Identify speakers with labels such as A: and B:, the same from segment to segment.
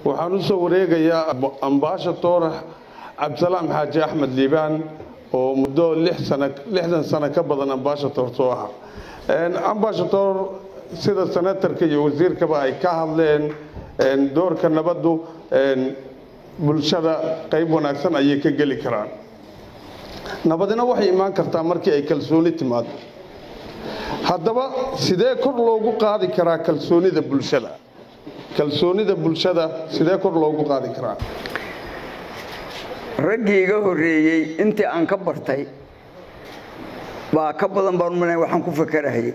A: waxaan u soo wareegayaa ambaashadoor cabdisalaam xaaji axmed liibaan oo muddo lixdan sano ka badan ambaashadoor soo aha ambaashadoor sida senatarka iyo wasiirkaba ay ka hadleen doorka nabaddu bulshada qayb wanaagsan ayay ka geli karaan nabadina waxay imaan kartaa markii ay kalsooni timaado haddaba sidee kor loogu qaadi karaa kalsoonida bulshada kalsoonida bulshada sidee kor loogu qaadi karaa
B: raggii iga horreeyey intii aan ka bartay baa ka badan baan umalay waxaan ku fakarahayay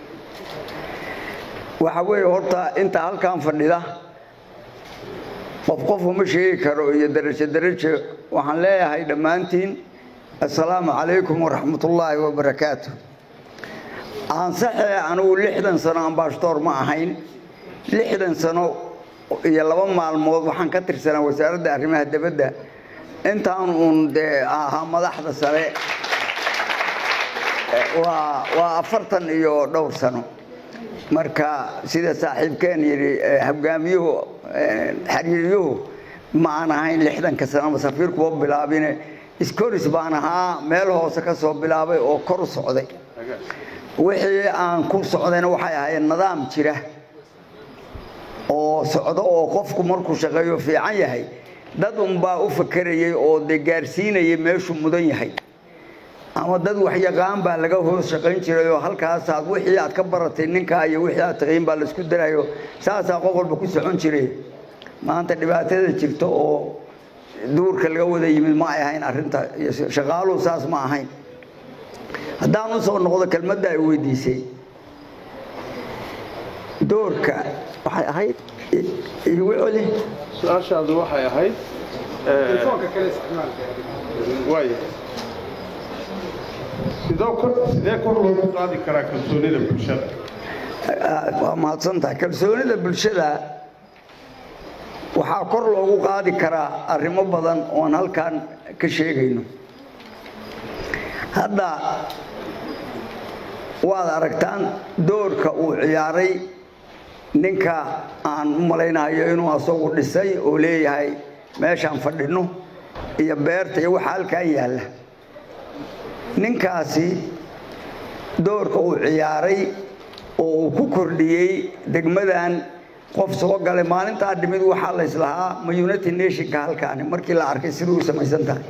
B: waxa weeye horta inta halkan fadhida qof qof uma sheegi karo iyo darajo darajo waxaan leeyahay dhammaantiin assalaamu calaykum waraxmatullaahi wabarakaatu aansaxee anugu lixdan sano ambaashatoor ma ahayn lixdan sano iyo laba maalmood waxaan ka tirsanaa wasaaradda arrimaha dibadda intaan uun dee ahaa madaxda sare waa waa afartan iyo dhowr sano marka sida saaxiibkeen yidhi hoggaamiyuhu xiriiryuhu ma aan ahayn lixdanka sanaba safiirkuwa bilaabine iskoris baan ahaa meel hoose ka soo bilaabay oo kor u socday wixii aan ku socdayna waxay ahayd nidaam jira oo socdo oo qofku markuu shaqeeyo fiican yahay dad unbaa u fakerayay oo dee gaarsiinayay meeshuu mudan yahay ama dad waxyaqaan baa laga hoos shaqayn jiray oo halkaasaad wixii aad ka baratay ninkaa iyo wixii aad taqiin baa laisku darayo saasaa qof walba ku socon jiray maanta dhibaatada jirta oo duurka laga wada yimid ma ay ahayn arrinta shaqaaluhu saas ma ahayn haddaan u soo noqdo kelmadda ay weydiisay doorka waxay ahayd igu celi
A: su-aashaadu waxay ahayd waaya sidee kor loogu qaadi karaa kalsoonida bulshada
B: waa mahadsantahay kalsoonida bulshada waxaa kor loogu qaadi karaa arrimo badan oon halkan ka sheegayno hadda waad aragtaan doorka uu ciyaaray ninka aan u malaynayo inuu asagu dhisay oo leeyahay meeshaan fadhino iyo beerta iyo waxa halkan yaalla ninkaasi doorka uu ciyaaray oo uu ku kordhiyey degmadan qof soo galay maalintaa dhimid waxaa la islahaa ma united nationka halkaani markii la arkay siduu u samaysan tahay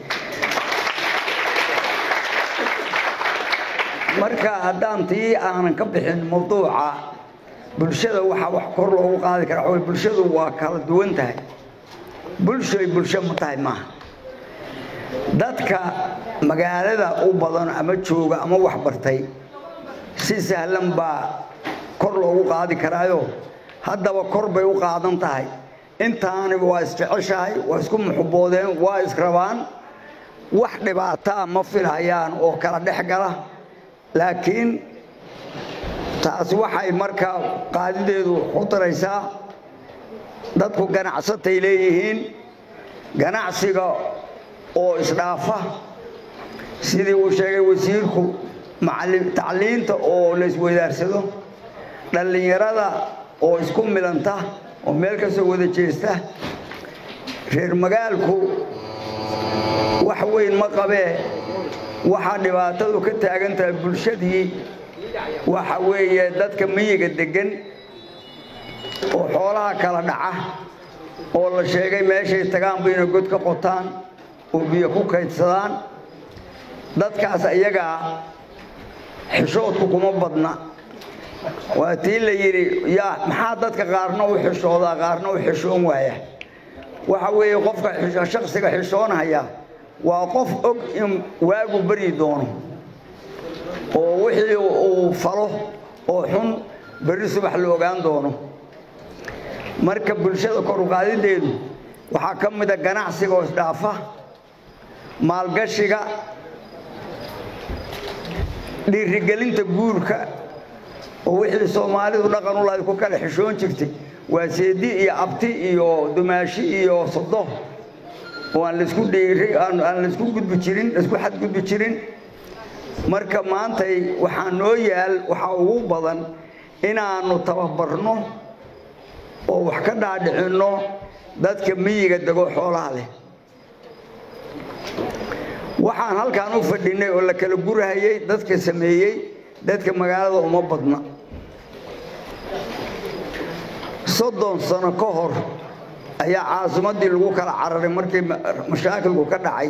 B: marka haddaan tii aanan ka bixin mawduuca bulshada waxaa wax kor loogu qaadi karaa waxaa bulshadu waa kala duwan tahay bulshoy bulsho ma tahay maaha dadka magaalada u badan ama jooga ama wax bartay si sahlan baa kor loogu qaadi karaayo haddaba kor bay u qaadan tahay intaaniba waa isjeceshahay waa isku muxuboodeen waa israbaan wax dhibaataa ma filhayaan oo kala dhex gala laakiin taasi waxay markaa qaadideedu ku daraysaa dadku ganacsatay leeyihiin ganacsiga oo isdhaafa sidii uu sheegay wasiirku tacliinta oo la isweydaarsado dhallinyarada oo isku milanta oo meel ka soo wada jeesta reer magaalku wax weyn ma qabee waxaa dhibaatadu ka taagan tahay bulshadii waxa weeye dadka miyiga deggan oo xoolaha kala dhaca oo la sheegay meeshay tagaan bayna god ka qotaan oo biyo ku kaydsadaan dadkaas iyagaa xishoodku kuma badna waa tii la yidhi yaa maxaa dadka qaarna u xishoodaa qaarna u xishoon waaya waxa weeye qofka shaksiga xishoonhaya waa qof og in waagu baryi doono oo wixii uu falo oo xun berri subax la ogaan doono marka bulshada koruqaadideedu waxaa ka mida ganacsiga oo isdhaafa maalgashiga dhiirigelinta guurka oo wixii soomaalidu dhaqan u lahayd ku kala xishoon jirtay waa seedi iyo abti iyo dumaashi iyo sodo oo aan laisku dhiiri aan laisku gudbi jirin laisku xadgudbi jirin marka maantay waxaa noo yaal waxaa ugu badan inaannu tababarno oo wax ka dhaadhicinno dadka miyiga dego xoolaha leh waxaan halkaan u fadhinay oo la kala gurahayey dadka sameeyey dadka magaalada uma badna soddon sano ka hor ayaa caasimaddii lagu kala cararay markii mashaakilku ka dhacay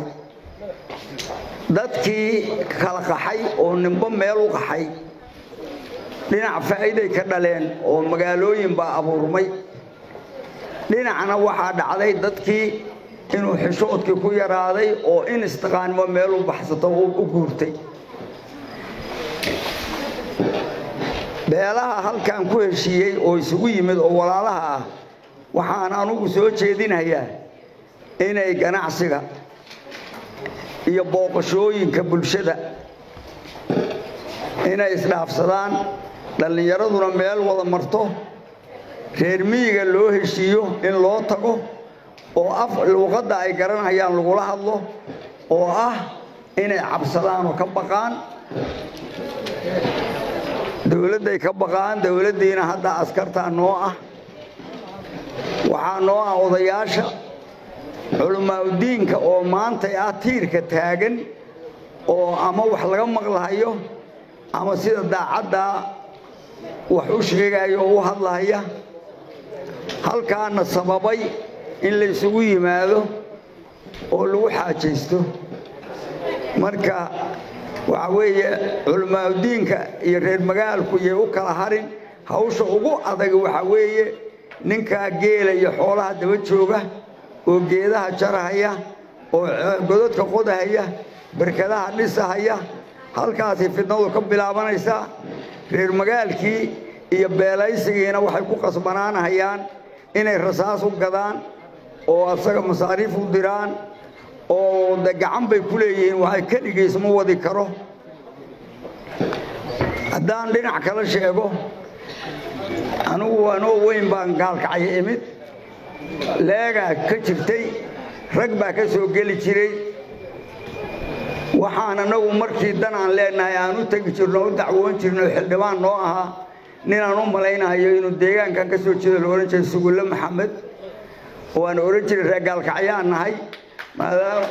B: dadkii kala qaxay oo nimbo meel u qaxay dhinac faa'iiday ka dhaleen oo magaalooyin baa abuurmay dhinacna waxaa dhacday dadkii inuu xishoodkii ku yaraaday oo in istiqaanimo meel u baxsato u guurtay beelaha halkan ku heshiiyey oo isugu yimid oo walaalaha ah waxaan anugu soo jeedinayaa inay ganacsiga iyo booqashooyinka bulshada inay isdhaafsadaan dhallinyaraduna meel wada marto reer miyiga loo heshiiyo in loo tago oo af luuqadda ay garanayaan lagula hadlo oo ah inay cabsadaan oo ka baqaan dowladday ka baqaan dowladdiina hadda askartaa noo ah waxaa noo ah odayaasha culamaauddiinka oo maantay ah tiirka taagan oo ama wax laga maqlahayo ama sida daacaddaa wax u sheegayo oo u hadlahaya halkaana sababay in la isugu yimaado oo lagu xaajaysto marka waxaa weeye culamaauddiinka iyo reer magaalku iyay u kala harin hawsha ugu adag waxaa weeye ninkaa geela iyo xoolaha daba jooga oo geedaha jarahaya oo godadka qodahaya barkadaha dhisahaya halkaasay fidnadu ka bilaabanaysaa reer magaalkii iyo beelaysigiina waxay ku qasbanaanahayaan inay rasaas u gadaan oo asaga masaariif u diraan oo de gacan bay ku leeyihiin waxay keligiis ma wadi karo haddaan dhinac kala sheego anigu anoo weyn baan gaalkacyo imid leegaa ka jirtay rag baa ka soo geli jiray waxaan anagu markii dan aan leenahay aan u tegi jirno o u dacwoon jirno xildhibaan noo ahaa ninaan u malaynahayo inuu deegaankan ka soo jeedo la odhan jiray sugulle maxamed waan odhan jiray reer gaalkacyaan nahay maadaama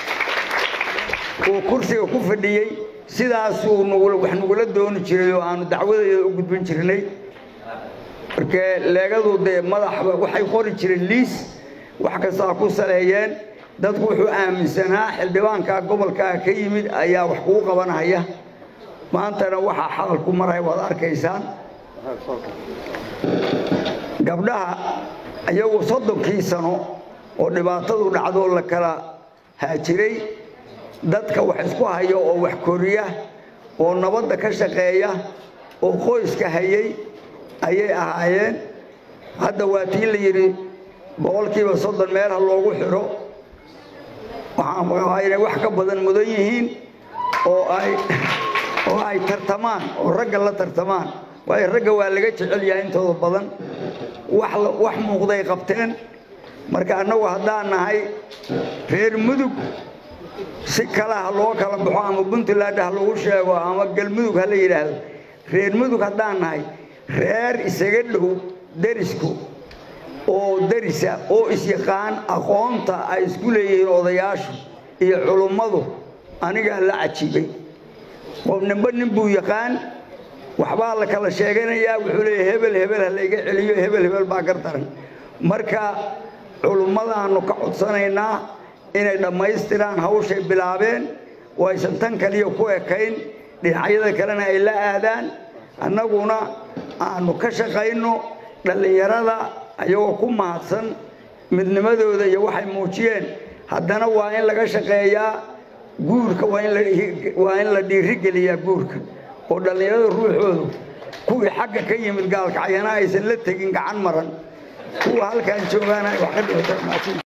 B: uu kursiga ku fadhiyey sidaasuu wax nagula dooni jiray oo aanu dacwadeeda u gudbin jirnay markee leegadu dee madaxba waxay qori jireen liis wax kastaa ku saleeyeen dadku wuxuu aaminsanaa xildhibaankaa gobolkaa ka yimid ayaa wax kuu qabanaya maantana waxaa xaqalku maraya waad arkaysaan gabdhaha iyagu soddonkii sano oo dhibaatadu dhacdoo la kala haajiray dadka wax isku hayo oo wax koriya oo nabadda ka shaqeeya oo qoyska hayay ayay ahaayeen hadda waa tii la yidhi boqolkiiba soddon meel ha loogu xidho waxaan qabaa inay wax ka badan mudan yihiin oo ay oo ay tartamaan oo ragga la tartamaan waayo ragga waa laga jecel yahay intooda badan wax wax muuqday qabteen marka annagu haddaan nahay reer mudug si kale ha loo kala baxo ama puntland ha lagu sheego ama galmudug ha la yidhaahdo reer mudug haddaan nahay reer isaga dhow derisku oo derisa oo isyaqaan aqoonta ay isku leeyihiin odayaashu iyo culummadu anigaa la cajiibay qof ninba nin buu yaqaan waxbaa la kala sheeganayaa wuxuu leeyahy hebel hebel ha layga celiyo hebel hebel baa gar daran marka culummadaannu ka codsanaynaa inay dhammaystiraan hawshay bilaabeen oo aysan tan kaliya ku ekayn dhinacyada kalena ay la aadaan annaguna aanu ka shaqayno dhallinyarada ayagoo ku mahadsan midnimadooda iyo waxay muujiyeen haddana waa in laga shaqeeyaa guurka waa in la dhiirigeliyaa guurka oo dhallinyarada ruuxoodu kuwii xagga ka yimid gaalkacyana aysan la tegin gacan maran kuwa halkaan joogaana wax ka dhibata